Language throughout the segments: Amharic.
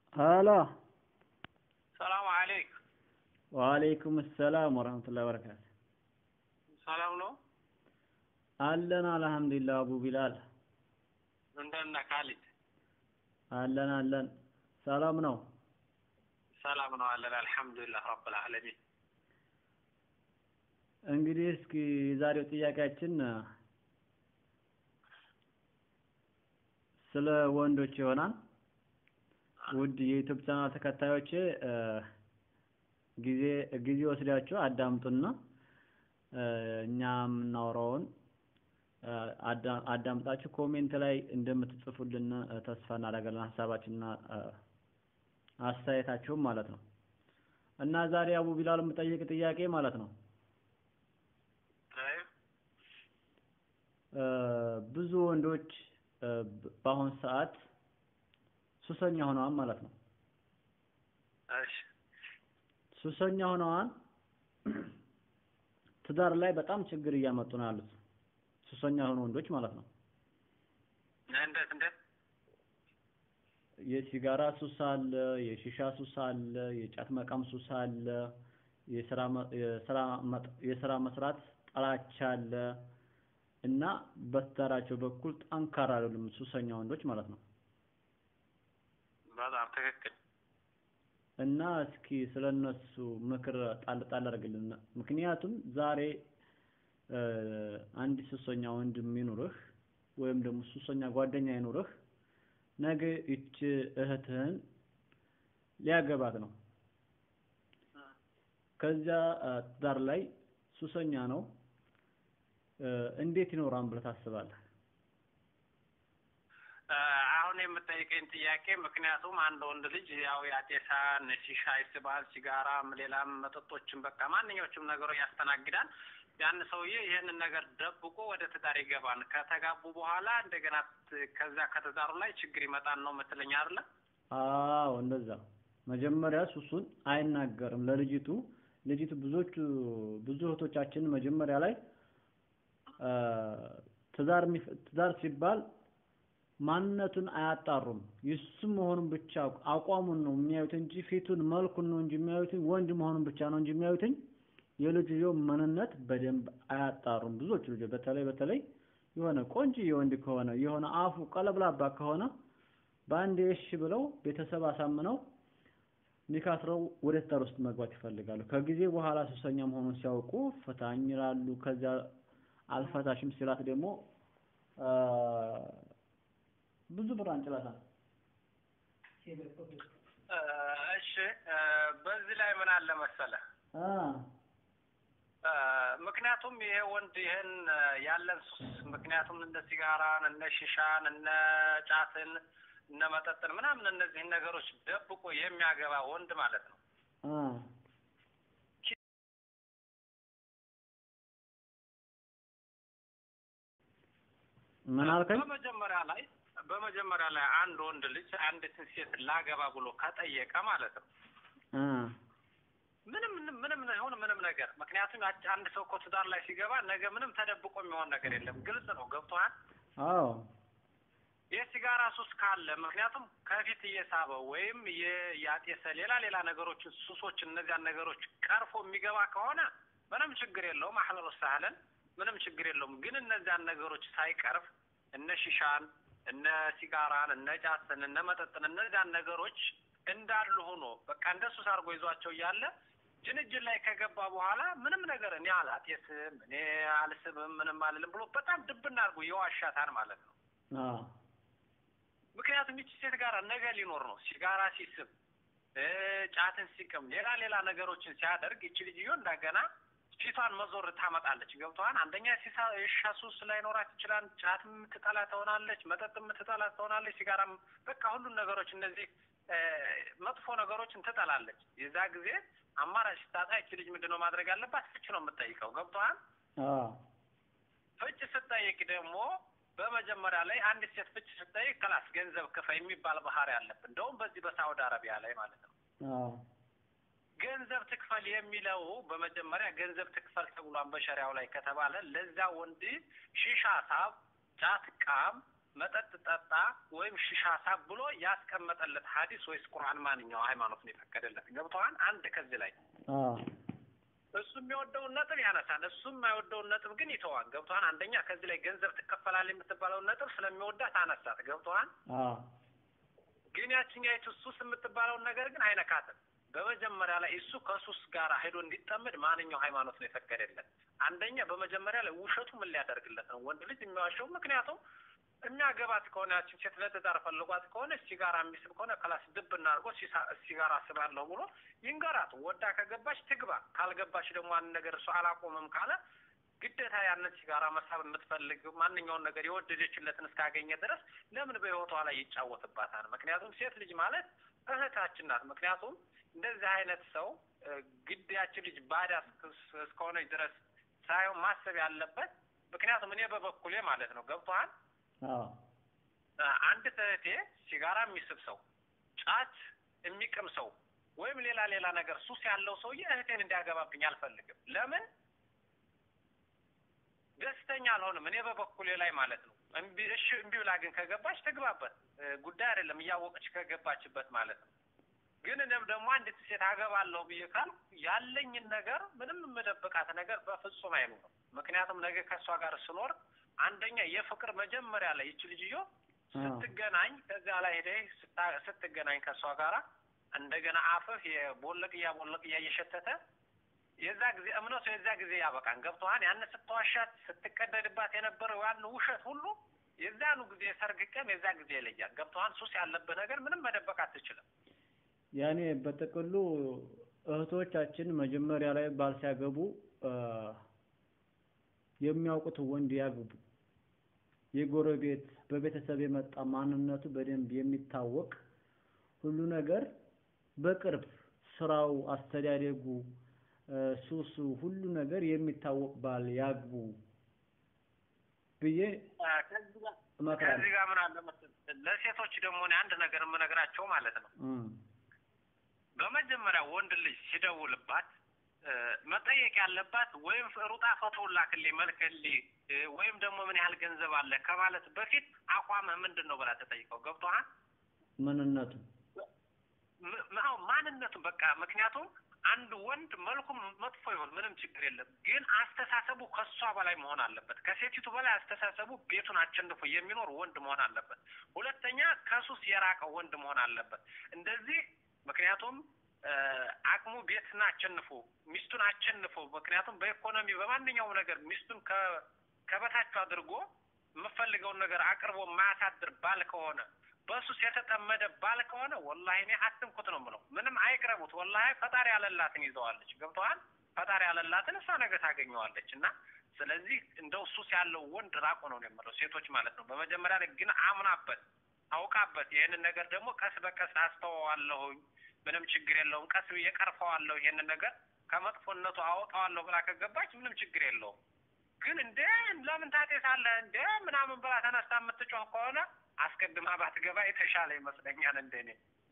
ሀሎ ሰላም አለይኩም። ወአለይኩም ሰላም ወረህመቱላሂ ወበረካቱ። ሰላም ነው። አለን አልሐምዱሊላህ። አቡ ቢላል እንደት ነህ ካሊድ? አለን አለን። ሰላም ነው። ሰላም ነው አለን አልሐምዱሊላህ ረብል ዓለሚን። እንግዲህ እስኪ የዛሬው ጥያቄያችን ስለ ወንዶች ይሆናል። ውድ የዩቲዩብ ቻናል ተከታዮቼ ጊዜ ጊዜ ወስዳችሁ አዳምጡና እኛ የምናወራውን አዳምጣችሁ ኮሜንት ላይ እንደምትጽፉልን ተስፋ እናደርጋለን። ሀሳባችንና አስተያየታችሁም ማለት ነው እና ዛሬ አቡ ቢላል የምጠይቅ ጥያቄ ማለት ነው ብዙ ወንዶች በአሁን ሰዓት ሱሰኛ ሆነዋል ማለት ነው። እሺ ሱሰኛ ሆነዋል። ትዳር ላይ በጣም ችግር እያመጡ ነው ያሉት ሱሰኛ የሆኑ ወንዶች ማለት ነው። እንዴት እንዴት? የሲጋራ ሱስ አለ፣ የሺሻ ሱስ አለ፣ የጫት መቃም ሱስ አለ፣ የስራ የስራ የስራ መስራት ጠላቻ አለ እና በትዳራቸው በኩል ጠንካራ አይደሉም ሱሰኛ ወንዶች ማለት ነው። በጣም ትክክል። እና እስኪ ስለነሱ ምክር ጣል ጣል አድርግልን። ምክንያቱም ዛሬ አንድ ሱሰኛ ወንድም ይኑርህ ወይም ደግሞ ሱሰኛ ጓደኛ ይኑርህ፣ ነገ ይች እህትህን ሊያገባት ነው። ከዚያ ትዳር ላይ ሱሰኛ ነው። እንዴት ይኖራን ብለህ ታስባለህ? አሁን የምጠይቀኝ ጥያቄ ምክንያቱም አንድ ወንድ ልጅ ያው ያጤሳን፣ ሺሻ ይስባል፣ ሲጋራም፣ ሌላም መጠጦችን በቃ ማንኛዎቹም ነገሮች ያስተናግዳል። ያን ሰውዬ ይህንን ነገር ደብቆ ወደ ትዳር ይገባል። ከተጋቡ በኋላ እንደገና ከዛ ከትዳሩ ላይ ችግር ይመጣል ነው የምትለኝ አይደለ? አዎ እንደዛ። መጀመሪያ ሱሱን አይናገርም ለልጅቱ። ልጅቱ ብዙዎቹ ብዙ እህቶቻችን መጀመሪያ ላይ ትዳር ትዳር ሲባል ማንነቱን አያጣሩም። የሱ መሆኑን ብቻ አቋሙን ነው የሚያዩት እንጂ ፊቱን መልኩን ነው እንጂ የሚያዩት ወንድ መሆኑን ብቻ ነው እንጂ የሚያዩት የልጅየው ማንነት በደንብ አያጣሩም። ብዙዎቹ ልጆች በተለይ በተለይ የሆነ ቆንጆ የወንድ ከሆነ የሆነ አፉ ቀለብላባ ከሆነ በአንድ እሺ ብለው ቤተሰብ አሳምነው ኒካስረው ወደ ትዳር ውስጥ መግባት ይፈልጋሉ። ከጊዜ በኋላ ሱሰኛ መሆኑን ሲያውቁ ፈታኝ ይላሉ። ከዚያ አልፈታሽም ሲላት ደግሞ ብዙ ብር አንጭላታል። እሺ በዚህ ላይ ምን አለ መሰለህ፣ ምክንያቱም ይሄ ወንድ ይህን ያለን ሱስ ምክንያቱም እነ ሲጋራን፣ እነ ሺሻን፣ እነ ጫትን፣ እነ መጠጥን ምናምን እነዚህን ነገሮች ደብቆ የሚያገባ ወንድ ማለት ነው ምን አልከኝ? በመጀመሪያ ላይ በመጀመሪያ ላይ አንድ ወንድ ልጅ አንዲትን ሴት ላገባ ብሎ ከጠየቀ ማለት ነው ምንም ምንም ይሁን ምንም ነገር ምክንያቱም አንድ ሰው እኮ ትዳር ላይ ሲገባ ነገ ምንም ተደብቆ የሚሆን ነገር የለም። ግልጽ ነው። ገብቶሃል? አዎ የሲጋራ ሱስ ካለ ምክንያቱም ከፊት እየሳበው ወይም ያጤሰ ሌላ ሌላ ነገሮችን ሱሶችን እነዚያን ነገሮች ቀርፎ የሚገባ ከሆነ ምንም ችግር የለውም። አህለን ወሳህለን ምንም ችግር የለውም። ግን እነዚያን ነገሮች ሳይቀርፍ እነ ሺሻን፣ እነ ሲጋራን፣ እነ ጫትን፣ እነ መጠጥን እነዚያን ነገሮች እንዳሉ ሆኖ በቃ እንደ ሱስ አድርጎ ይዟቸው እያለ ጅንጅን ላይ ከገባ በኋላ ምንም ነገር እኔ አላጤስም እኔ አልስብም ምንም አልልም ብሎ በጣም ድብና አድርጎ የዋሻታን ማለት ነው። ምክንያቱም ይቺ ሴት ጋር ነገ ሊኖር ነው። ሲጋራ ሲስብ፣ ጫትን ሲቅም፣ ሌላ ሌላ ነገሮችን ሲያደርግ ይቺ ልጅዮ እንደገና ፊቷን መዞር ታመጣለች። ገብቶሃል? አንደኛ የሺሻ ሱስ ላይኖራት ይችላል። ጫት የምትጠላ ትሆናለች። መጠጥ የምትጠላ ትሆናለች። ሲጋራም በቃ ሁሉን ነገሮች እነዚህ መጥፎ ነገሮችን ትጠላለች። የዛ ጊዜ አማራጭ ስታጣ ይቺ ልጅ ምንድን ነው ማድረግ አለባት? ፍች ነው የምትጠይቀው። ገብቶሃል? ፍች ስጠይቅ ደግሞ በመጀመሪያ ላይ አንድ ሴት ፍች ስጠይቅ ክላስ ገንዘብ ክፈይ የሚባል ባህሪ አለብን። እንደውም በዚህ በሳውዲ አረቢያ ላይ ማለት ነው ገንዘብ ትክፈል የሚለው በመጀመሪያ ገንዘብ ትክፈል ተብሏን በሸሪያው ላይ ከተባለ ለዛ ወንድ ሺሻ ሳብ፣ ጫት ቃም፣ መጠጥ ጠጣ ወይም ሽሻ ሳብ ብሎ ያስቀመጠለት ሀዲስ ወይስ ቁርአን ማንኛው ሃይማኖት ነው የፈቀደለት? ገብተዋል። አንድ ከዚህ ላይ አዎ እሱ የሚወደውን ነጥብ ያነሳል፣ እሱ የማይወደውን ነጥብ ግን ይተዋል። ገብተዋል። አንደኛ ከዚህ ላይ ገንዘብ ትከፈላለህ የምትባለውን ነጥብ ስለሚወዳት አነሳት። ገብተዋል። አዎ ግን ያችኛይቱ ሱስ የምትባለውን ነገር ግን አይነካትም። በመጀመሪያ ላይ እሱ ከሱስ ጋር ሄዶ እንዲጠመድ ማንኛው ሃይማኖት ነው የፈቀደለት? አንደኛ በመጀመሪያ ላይ ውሸቱ ምን ሊያደርግለት ነው? ወንድ ልጅ የሚዋሸው ምክንያቱም የሚያገባት ከሆነ ያችን ሴት ለትዳር ፈልጓት ከሆነ ሲጋራ የሚስብ ከሆነ ክላስ ድብ እናድርጎ ሲጋራ ስባለሁ ብሎ ይንገራት። ወዳ ከገባች ትግባ፣ ካልገባች ደግሞ አንድ ነገር እሱ አላቆምም ካለ ግዴታ ያንን ሲጋራ መሳብ የምትፈልግ ማንኛውን ነገር የወደደችለትን እስካገኘ ድረስ ለምን በህይወቷ ላይ ይጫወትባታል? ምክንያቱም ሴት ልጅ ማለት እህታችን ናት። ምክንያቱም እንደዚህ አይነት ሰው ግዳያችን ልጅ ባዳ እስከሆነች ድረስ ሳይሆን ማሰብ ያለበት ምክንያቱም እኔ በበኩሌ ማለት ነው ገብቶሃል አዎ አንድ እህቴ ሲጋራ የሚስብ ሰው፣ ጫት የሚቅም ሰው ወይም ሌላ ሌላ ነገር ሱስ ያለው ሰውዬ እህቴን እንዲያገባብኝ አልፈልግም። ለምን ደስተኛ አልሆንም እኔ በበኩሌ ላይ ማለት ነው። እምቢ እሺ እምቢ ብላ ግን ከገባች ትግባበት ጉዳይ አይደለም፣ እያወቀች ከገባችበት ማለት ነው። ግን እኔም ደግሞ አንዲት ሴት አገባለሁ ብዬ ካልኩ ያለኝን ነገር ምንም የምደብቃት ነገር በፍጹም አይኖርም። ምክንያቱም ነገ ከእሷ ጋር ስኖር አንደኛ የፍቅር መጀመሪያ ላይ ይች ልጅዮ ስትገናኝ ከዚያ ላይ ሄደህ ስትገናኝ ከእሷ ጋራ እንደገና አፍህ የቦለቅያ ቦለቅያ እየሸተተ የዛ ጊዜ እምነቱ የዛ ጊዜ ያበቃን ገብቶሃል። ያን ስትዋሻት ስትቀደድባት የነበረው ያን ውሸት ሁሉ የዛኑ ጊዜ የሰርግ ቀን የዛ ጊዜ ይለያል። ገብቶሃል። ሱስ ያለብህ ነገር ምንም መደበቅ አትችልም። ያኔ በጥቅሉ እህቶቻችን መጀመሪያ ላይ ባል ሲያገቡ የሚያውቁት ወንድ ያግቡ። የጎረቤት በቤተሰብ የመጣ ማንነቱ በደንብ የሚታወቅ ሁሉ ነገር በቅርብ ስራው፣ አስተዳደጉ፣ ሱሱ ሁሉ ነገር የሚታወቅ ባል ያግቡ ብዬ እመክራለሁ። ከዚህ ጋር ምን አለ መሰለህ ለሴቶች ደግሞ እኔ አንድ ነገር የምነግራቸው ማለት ነው በመጀመሪያ ወንድ ልጅ ሲደውልባት መጠየቅ ያለባት ወይም ሩጣ ፎቶውን ላክልኝ መልክልኝ ወይም ደግሞ ምን ያህል ገንዘብ አለ ከማለት በፊት አቋምህ ምንድን ነው ብላ ተጠይቀው። ገብቶሃል? ምንነቱ አዎ ማንነቱ በቃ ምክንያቱም አንድ ወንድ መልኩም መጥፎ ይሆን ምንም ችግር የለም፣ ግን አስተሳሰቡ ከሷ በላይ መሆን አለበት። ከሴቲቱ በላይ አስተሳሰቡ ቤቱን አቸንፎ የሚኖር ወንድ መሆን አለበት። ሁለተኛ ከሱስ የራቀው ወንድ መሆን አለበት። እንደዚህ ምክንያቱም አቅሙ ቤትን አቸንፎ ሚስቱን አቸንፎ ምክንያቱም በኢኮኖሚ በማንኛውም ነገር ሚስቱን ከበታቹ አድርጎ የምፈልገውን ነገር አቅርቦ የማያሳድር ባል ከሆነ በሱስ የተጠመደ ባል ከሆነ ወላሂ እኔ አትንኩት ነው የምለው። ምንም አይቅረቡት። ወላሂ ፈጣሪ ያለላትን ይዘዋለች። ገብተዋል። ፈጣሪ ያለላትን እሷ ነገ ታገኘዋለች። እና ስለዚህ እንደው ሱስ ያለው ወንድ ራቁ ነው የምለው፣ ሴቶች ማለት ነው። በመጀመሪያ ላይ ግን አምናበት አውቃበት ይህንን ነገር ደግሞ ቀስ በቀስ አስተዋዋለሁኝ ምንም ችግር የለውም፣ ቀስ ብዬ ቀርፈዋለሁ፣ ይሄንን ነገር ከመጥፎነቱ አወጣዋለሁ ብላ ከገባች ምንም ችግር የለውም። ግን እንደ ለምን ታጤሳለህ እንደ ምናምን ብላ ተነስታ የምትጮህ ከሆነ አስቀድማ ባትገባ የተሻለ ይመስለኛል እንደኔ።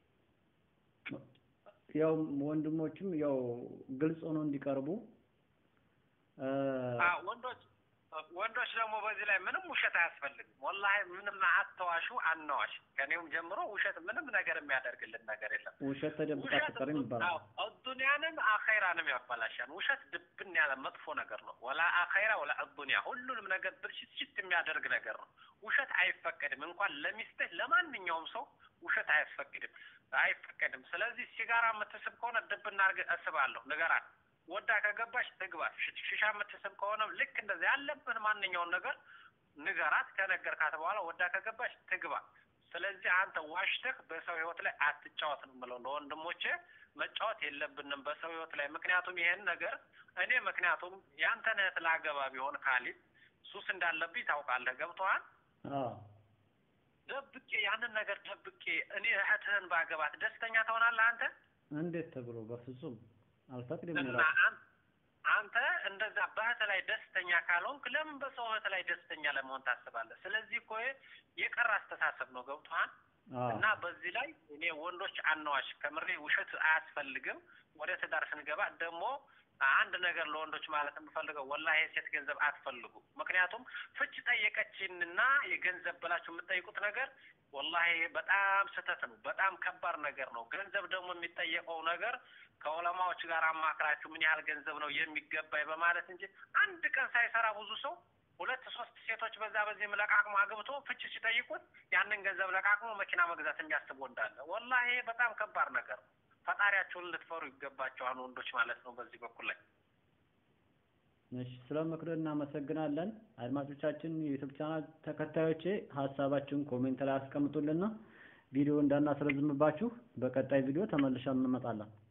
ያው ወንድሞችም ያው ግልጽ ሆኖ እንዲቀርቡ ወንዶች ወንዶች ደግሞ በዚህ ላይ ምንም ውሸት አያስፈልግም። ወላሂ ምንም አትዋሹ፣ አናዋሽ። ከኔውም ጀምሮ ውሸት ምንም ነገር የሚያደርግልን ነገር የለም። ውሸት ተደብቃ ትቀርም ይባላል። አዱንያንም አኼራንም ያበላሻል። ውሸት ድብን ያለ መጥፎ ነገር ነው። ወላ አኼራ ወላ አዱንያ ሁሉንም ነገር ብልሽት የሚያደርግ ነገር ነው። ውሸት አይፈቀድም። እንኳን ለሚስትህ ለማንኛውም ሰው ውሸት አያስፈቅድም አይፈቀድም። ስለዚህ ሲጋራ የምትስብ ከሆነ ድብና አድርገህ እስባለሁ ንገራት። ወዳ ከገባች ትግባ። ሽሻ የምትስብ ከሆነ ልክ እንደዚህ ያለብን ማንኛውን ነገር ንገራት። ከነገርካት በኋላ ወዳ ከገባች ትግባ። ስለዚህ አንተ ዋሽተህ በሰው ህይወት ላይ አትጫወት ነው የምለው። ለወንድሞቼ መጫወት የለብንም በሰው ህይወት ላይ ምክንያቱም ይሄን ነገር እኔ ምክንያቱም ያንተን እህት ላገባ ቢሆን ካሊድ ሱስ እንዳለብኝ ታውቃለህ። ገብቶሃል? ደብቄ ያንን ነገር ደብቄ እኔ እህትህን ባገባት ደስተኛ ትሆናለህ አንተ? እንዴት ተብሎ በፍጹም አልፈቅድም። እና አንተ እንደዛ በእህት ላይ ደስተኛ ካልሆንክ ለምን በሰው እህት ላይ ደስተኛ ለመሆን ታስባለህ? ስለዚህ እኮ የቀረ አስተሳሰብ ነው። ገብቶሃል? እና በዚህ ላይ እኔ ወንዶች አናዋሽ ከምሬ ውሸት አያስፈልግም። ወደ ትዳር ስንገባ ደግሞ አንድ ነገር ለወንዶች ማለት የምፈልገው ወላሂ የሴት ገንዘብ አትፈልጉ። ምክንያቱም ፍች ጠየቀችንና የገንዘብ ብላችሁ የምትጠይቁት ነገር ወላሂ በጣም ስህተት ነው። በጣም ከባድ ነገር ነው። ገንዘብ ደግሞ የሚጠየቀው ነገር ከዑለማዎች ጋር አማክራችሁ ምን ያህል ገንዘብ ነው የሚገባኝ በማለት እንጂ አንድ ቀን ሳይሰራ ብዙ ሰው ሁለት ሶስት ሴቶች በዛ በዚህም ለቃቅሞ አግብቶ ፍች ሲጠይቁት ያንን ገንዘብ ለቃቅሞ መኪና መግዛት የሚያስብ ወንድ አለ። ወላሂ በጣም ከባድ ነገር ነው። ፈጣሪያችሁን ልትፈሩ ይገባቸዋል ወንዶች ማለት ነው። በዚህ በኩል ላይ እሺ፣ ስለ ምክር እናመሰግናለን። አድማጮቻችን፣ የዩቲዩብ ቻናል ተከታዮቼ ሀሳባችሁን ኮሜንት ላይ አስቀምጡልና ቪዲዮ እንዳናስረዝምባችሁ በቀጣይ ቪዲዮ ተመልሰን እንመጣለን።